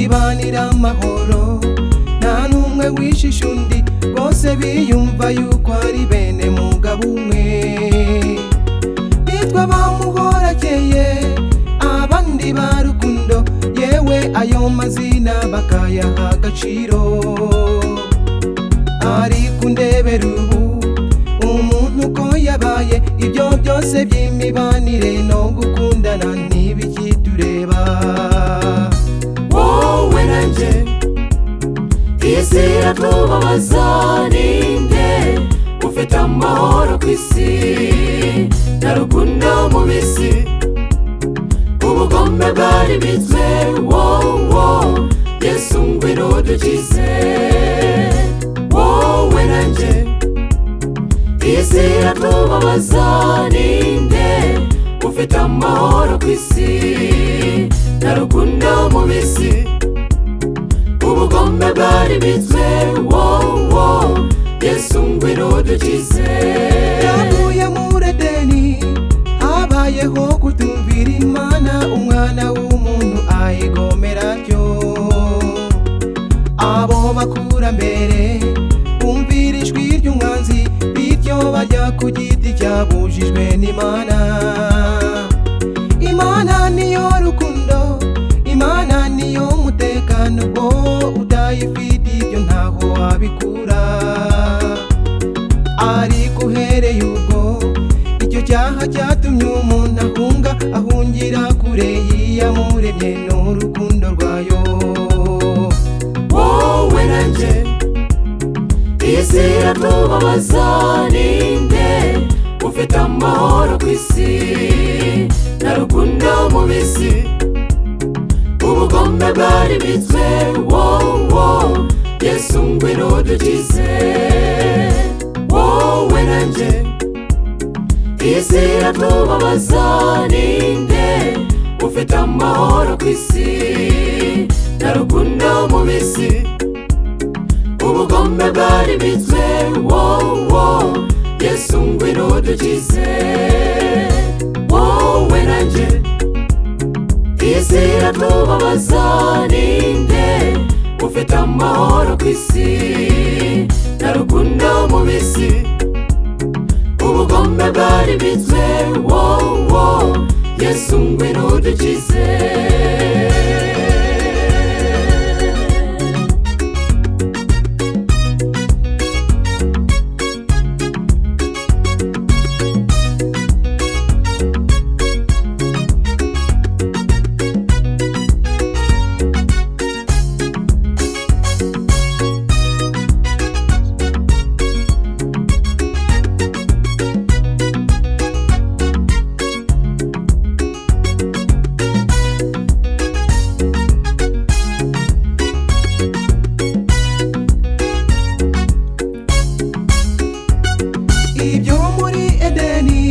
bagira amahoro nta n'umwe wishisha undi bose biyumva yuko ari bene mugabo umwe bitwa bamuhorakeye abandi ba rukundo yewe ayo mazina bakayaha agaciro ariko undebera ubu umuntu uko yabaye ibyo byose by'imibanire no gukundana ntibikitureba wowe na njye isi iratubabaza ninde ufite amahoro ku isi na rukundo mu bisi ubugome bwari bitwe wowo yesu ngwino udukize wowe na njye isi iratubabaza ninde ufite amahoro ku isi na rukundo mu bisi ubugome bwari bitwe wowo yesu ngwino udukize yavuye muri edeni habayeho kutumvira imana umwana w'umuntu ayigomera atyo abo bakurambere bumvira ijwi ry'umwanzi bityo bajya ku giti cyabujijwe n'imana imana niyo rukundo imana niyo mutekano ubwo utayifite ibyo ntaho wabikura ariko uhereye ubwo icyo cyaha cyatumye umuntu ahunga ahungira kure y'iyamuremye n'urukundo rwayo wowe na njye isi iratubabaza ninde ufite amahoro ku isi na rukundo mu bisi ubugome bwari bitwe wowo yesu ngwino udukize wowe na njye isi iratubabaza ninde ufite amahoro ku isi na rukundo mu bisi ubugome bwari bitwe wowo yesu ngwino udukize wowe na njye isi iratubabaza ninde ufite amahoro ku isi na rukundo mu bisi ubugome bwari bitwe wowo yesu ngwino udukize ibyo muri edeni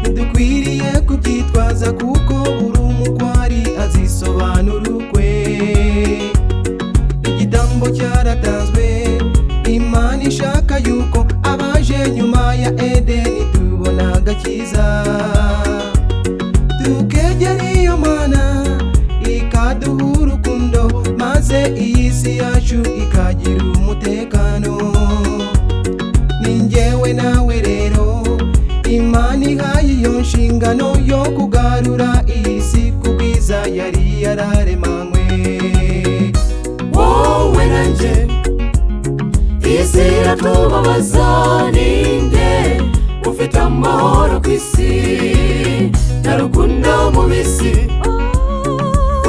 ntidukwiriye kubyitwaza kuko uri umutwari azisobanura ukwe igitambo cyaratanzwe imana ishaka yuko abaje nyuma ya edeni tubona agakiza tukegera iyo mana ikaduha urukundo maze iyi si yacu ikagira umutekano ni njyewe nawe rero imana ihaye iyo nshingano yo kugarura iyi si ku bwiza yari yararemanywe wowe na njye isi iratubabaza ninde ufite amahoro ku isi na rukundo mu bisi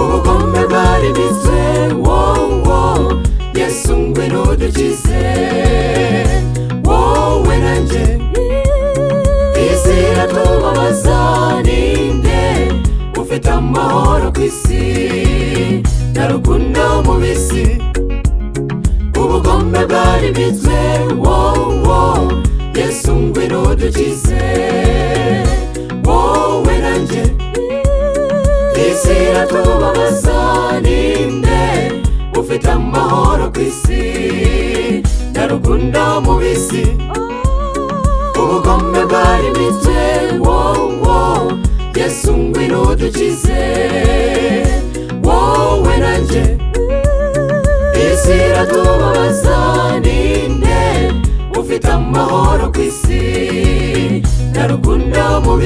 ubugome bwari bitwe wowo yesu ngwino udukize wowe na njye isi iratubabaza ninde ufite amahoro ku isi na rukundo mu bisi ubugome bwari bitwe wowo yesu ngwino udukize wowe na njye isi iratubabaza ninde ufite amahoro ku isi na rukundo mu bisi ubugome bwari bitwe wowo yesu ngwino udukize wowe na njye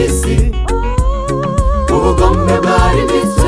isi ubugome bwari bitwe